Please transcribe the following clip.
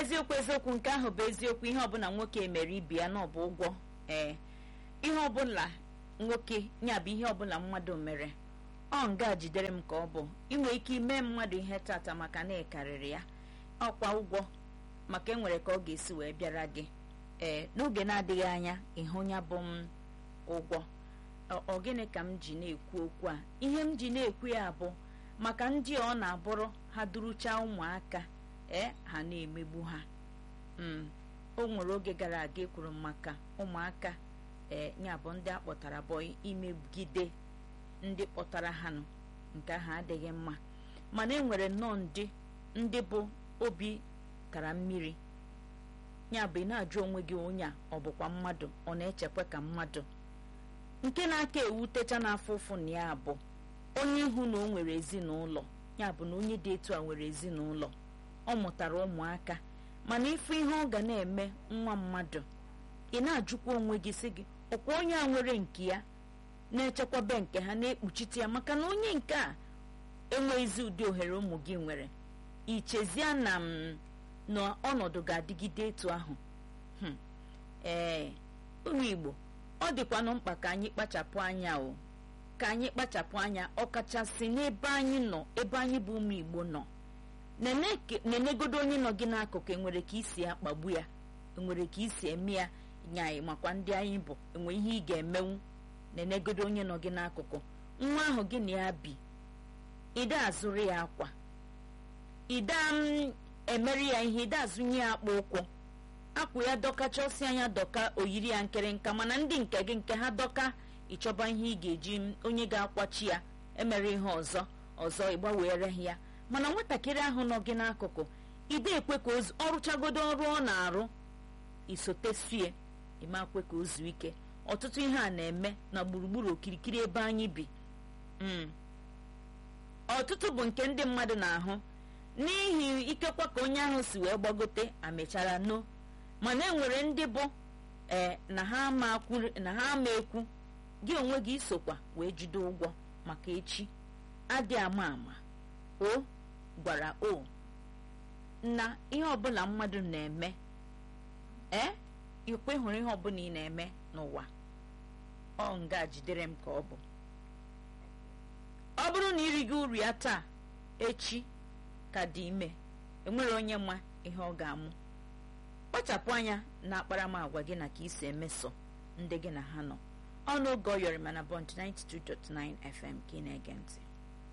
eziokwu eziokwu nke ahụ bụ eziokwu ihe ọbụla nwoke mere ibi ya na ọ bụ ụgwọ ee ihe ọbụla nwoke ya bụ ihe ọbụla mmadụ mere ọ nga jidere m ka ọ bụ inwe ike ime mmadụ ihe tata maka na ịkarịrị ya ọkwa ụgwọ maka enwere ka ọ ga-esi wee bịara gị ee n'oge na-adịghị anya ịhụ ya bụ m ụgwọ ọ gịnị ka m ji na-ekwu okwu a ihe m ji na-ekwu ya bụ maka ndị ọ na-abụrụ ha durucha ụmụaka ee ha na-emegbu ha o nwere oge gara aga ekwuru maka ụmụaka ee ya bụ ndị akpọtara bụ imegide ndị kpọtara ha nụ nke ahụ adịghị mma mana e nwere nnọọ ndị ndị bụ obi kara mmiri ya bụ ị na-ajụ onwe gị onye a ọ bụkwa mmadụ ọ na-echekwa ka mmadụ nke na-aka ewutecha n'afọ ụfụ na ya bụ onye ihu na o nwere ezinụlọ ya bụ na onye dị etu a nwere ezinụlọ ọ mụtara ụmụaka mana ịfụ ihe ọ ga na-eme nwa mmadụ ị na-ajụkwa onwe gị sị gị ọkwa onye a nwere nke ya na-echekwaba nke ha na-ekpuchite ya maka na onye nke a enweghịzi ụdị ohere ụmụ gị nwere ichezie na m na ọnọdụ ga-adịgide etu ahụ ee ụmụ Igbo ọ dịkwanụ mkpa ka anyị kpachapụ anya o ka anyị kpachapụ anya ọkachasị n'ebe anyị nọ ebe anyị bụ ụmụ Igbo nọ nenegodo onye nọ gị n'akụkụ enwere ka isi akpagbu ya enwere ka isi eme ya nye anyị makwa ndị anyị bụ enwe ihe ị ga-emenwu nenegodo onye nọ gị n'akụkụ nwa ahụ gị na ya bi ide azụrụ ya akwa ide emeri ya ihe ide azụnye ya akpa ụkwụ akwụ ya dọkacha ọsị anya dọka oyiri ya nkịrịnka mana ndị nke gị nke ha dọka ịchọba ihe ị ga-eji onye ga-akwachi ya emere ihe ọzọ ọzọ ịgbanwere ya mana nwatakịrị ahụ nọ gị n'akụkụ ide ekwe ka ọ rụchagodo ọrụ ọ na-arụ isotefie ịmakwe ka o zuo ike ọtụtụ ihe a na-eme na gburugburu okirikiri ebe anyị bi ọtụtụ bụ nke ndị mmadụ na-ahụ n'ihi ikekwa ka onye ahụ si wee gbagote amechara no mana enwere ndị bụ ee na ha ama ekwu gị onwe gị isokwa wee jide ụgwọ maka echi adị ama ama o gwara o na ihe ọbụla mmadụ na-eme ee ikwe hụrụ ihe ọbụla ị na-eme n'ụwa ọ nga jidere m ka ọ bụ ọ bụrụ na irigo uru ya taa echi ka dị ime enwere onye ma ihe ọ ga-amụ kpachapụ anya na akparamagwa gị na ka isi emeso ndị gị na ha nọ ọnụ oge ọ yọrọ mana bọnt 92.9 FM ka ị na-ege ntị